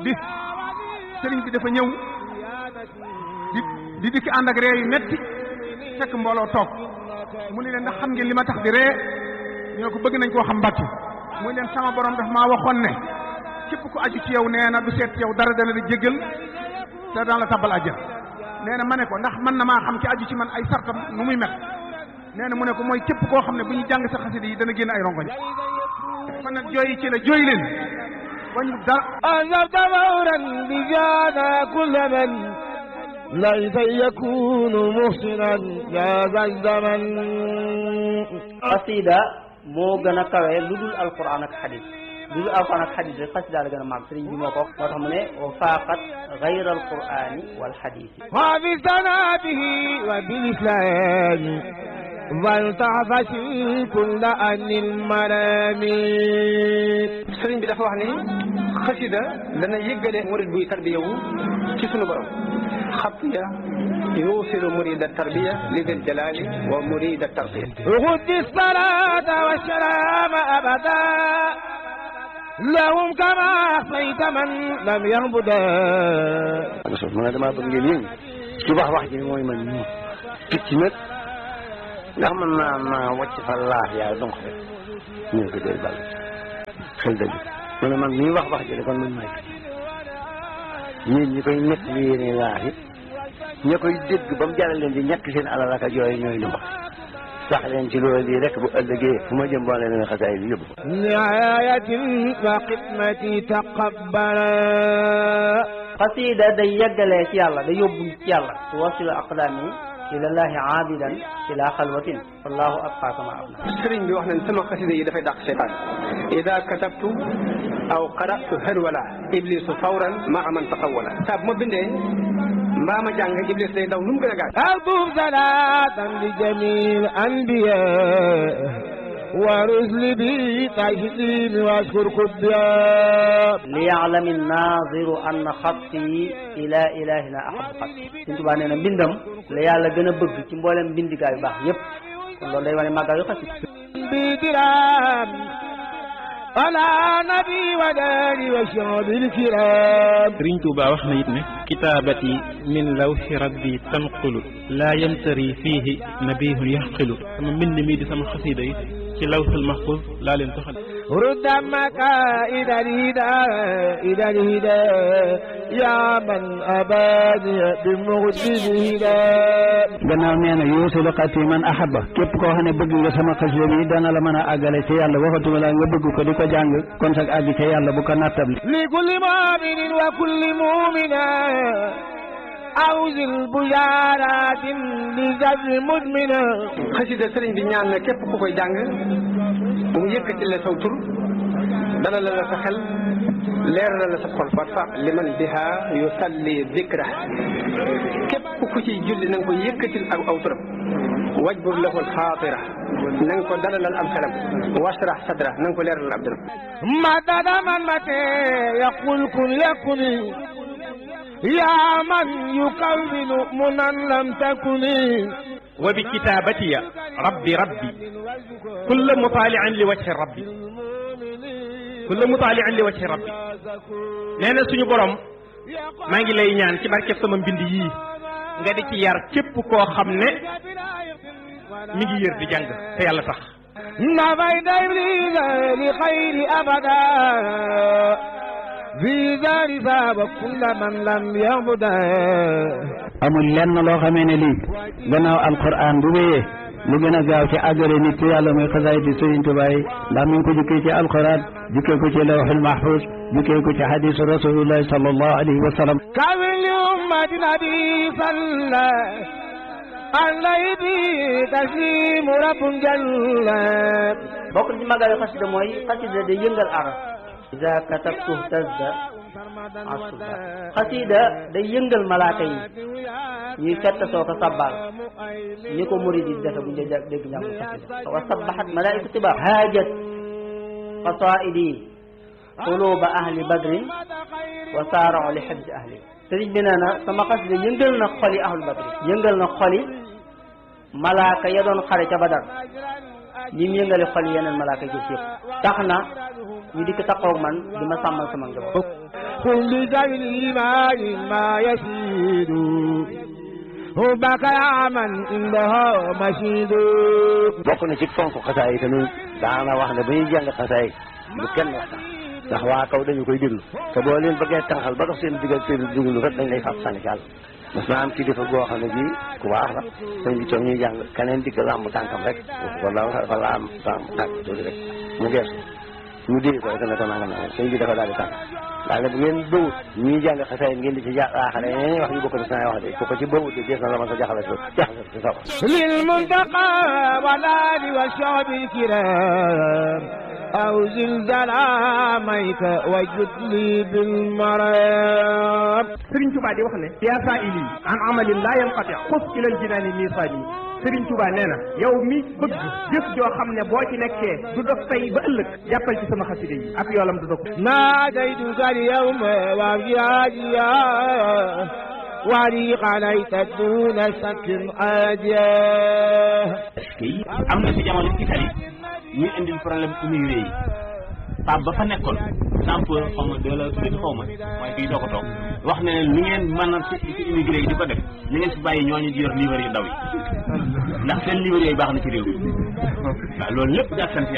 bis sëriñ bi dafa ñëw di di dikki ànd ak ree yu metti fekk mbooloo toog mu ne leen ndax xam ngeen li ma tax di ree ñoo ko bëgg nañ koo xam mbàcc muy leen sama borom daf maa waxoon ne képp ku aju ci yow nee na du seet ci yow dara dana la jéggal te daan la tabbal àjjana nee na ma ne ko ndax mën na maa xam ci aju ci man ay sartam nu muy mel nee na mu ne ko mooy képp koo xam ne bu ñu jàng sa xasida yi dana génn ay rongoñ kon nag jooyi ci la jooy leen wañu dara أنذرت فورا بجانا كل من ليس يكون محسنا يا ذا الزمن xasida moo gën a kawe lu dul alquran ak xadis lu dul alquran ak xadis rek xasida la gën a màgg sëriñ bi moo ko wax moo tax mu ne wa faaqat gayra alqurani wal xadisi وفي سناته وبالإسلام فلتعفش كل أن المرام sëriñ bi dafa wax ni xasida dana yëggale murid buy tarbiya wu ci sunu borom xatiya yuusilu murida tarbiya li dil jalali wa murida tarbiya غد الصلاة والسلام أبدا لهم كما أحصيت من لم يعبدا Rasul ma ne damaa bëgg ngeen yëngu ci wax wax ji mooy man ñu picc nag ndax man naa naa wàcc fa laax yaa donc rek ñu ne ko doy bàll xel dëgg ma ne man mii wax wax ji de kon man maay yéen ñi koy nekk li yéene laax it ña koy dégg ba mu jaral leen di ñàkk seen alal ak yooyu ñooy lu wax sax leen ci loolu lii rek bu ëllëgee fu ma jëm boo leen xasaay bi yóbbu نعاية وخدمتي تقبلا xasida day yeggalee ci yàlla day yóbbu ci yàlla tuwasilu aqdaami ilallahi aabidan ila xalwatin wallahu abqa kama abna sëriñ bi wax nañ sama xasida yi dafay dàq seytaan ida katabtu aw qaratu hërwala iblisu fawran maa man taxawala saa bu ma bindee mbaa ma jàng iblis day daw nu mu gën a gaaw أكتب صلاة لجميع الأنبياء ورسل بي تسليم واشكر قدام liyaalami naaziru anna xatti ila ilahina ahabu xatti Sëriñ Tuubaa nee na mbindam la yàlla gën a bëgg ci mboolem mbindigaa yu baax yépp kon loolu day wane màggal yu xasida بدرام على نبي وداري وشعب الكرام Sëriñ Tuuba wax na it ne kitaabati min lawxi rabbi tanqulu laa yamtari fiihi nabihun yaxqilu sama mbind mii di sama xasida yi ci lawxul mahfuz laa leen toxal رد مكائد الهدى إلى الهدى يا من أباني بمغد الهدى gannaaw nee na yuusilu xati man ahaba képp koo xam ne bëgg nga sama xasida bi dana la mën a àggale ci yàlla waxatuma la nga bëgg ko di ko jàng kon sag àgg ci yàlla bu ko nattable لكل مؤمن وكل مؤمنة أوز البشارات لزر مدمنة xasida sëriñ bi ñaan na képp ku koy jàng mu yëkkati la saw tur dana la la sa xel leeral la sa xol warfa liman biha yusalli dikra képp ku ciy julli na nga ko yëkkatil ak aw turam wajbur lahu alxaatira na nga ko dalalal am xelam washrah sadra na nga ko leeralal ab dëram مدد من متى يقول كن يكن يا من يكون منا لم تكن wa bi kitaabatiya rabbi rabbi kulla mutaalian li wajhi rabbi kulla mutaalian li wajhi rabbi nee na suñu borom maa ngi lay ñaan ci barkeb sama mbind yii nga di ci yar képp koo xam ne mi ngi yër di jàng te yàlla tax نفيت إبليس لخير أبدا في دار ثاب كل من لم يعبده amul lenn loo xamee ne lii gannaaw alquran bu wéyee lu gën a gaaw ci àggale nit ci yàlla muy xasaay di Sëriñ Tuubaa yi ndax mi ngi ko jukkee ci alquran jukkee ko ci lawxul mahfuz jukkee ko ci hadisu rasulillahi sallallahu alayhi wa sallam كامل لأمة نبي صلى عليه تسليم رب جل bokk na ci màggal yu xasida mooy xasida day yëngal aras ida katabtu tazda asuba xasida day yëngal malaaka yi ñuy fett soo ko sabbal ni ko murid yi defe bu ñu dee dégg njàng xasida wa sabbahat malaaiku tiba haajat qasaidi quluba ahli badrin wa saarao li xibsi ahli sëriñ bi nee na sama xasida yëngal na xoli ahlu badrin yëngal na xoli malaaka ya doon xare ca badar ñi mu yëngale xol yeneen malaaka jëf yëpp tax na ñu dikk taxaw man di ma sàmmal sama njaboot قل لذوي الإيمان ما يشيد حبك يا من عنده مشيد bokk na ci fonk xasaay yi tamit daana wax ne ba ñuy jàng xasaay bu kenn waxtaan ndax waa kaw dañu koy déglu te boo leen bëggee tànqal ba dox seen diggal seen déglu rek dañ lay fàpp sànni ci àll mas naa am kilifa goo xam ne bii ku baax la sëñ bi toog ñuy jàng keneen dikk làmb tànkam rek wala dafa laam làmb tànk tuuti rek mu geesu ñu dégg ko rek ne ko nangam nangam sëñ bi dafa daal di tànk daal ne bu ngeen bëwut ñuy jàng xasaay ngeen di ci jaaxale yeneen wax yu bokk na saa wax de ku ko ci bëwut de dees na la ma sa jaxale jaxale si sawa للمنتقى والآل والشعب الكرام أو زلزال عاميك وجد لي بالمرام Sëriñ Tuubaa di wax ne yaa saa'ili an amalin laa yanqati xus ilal jinaani miisaani Sëriñ Tuubaa nee na yow mi bëgg jëf joo xam ne boo ci nekkee du dog tey ba ëllëg jàppal ci sama xasida yi ak yoolam du dog ناديتك اليوم وابياديا ولي عليك دون شك عاديا kii am na ci jamono Italie ñuy indil problème immigré yi Pape ba fa nekkoon sample xaw ma deux la tuddati xaw ma mooy kii doo ko toog wax ne ni ngeen mën a ci ci immigré yi di ko def ni ngeen fi bàyyi ñooñu di yor livre yu ndaw yi ndax seen livre yooyu baax na ci réew mi waaw loolu lépp daal sant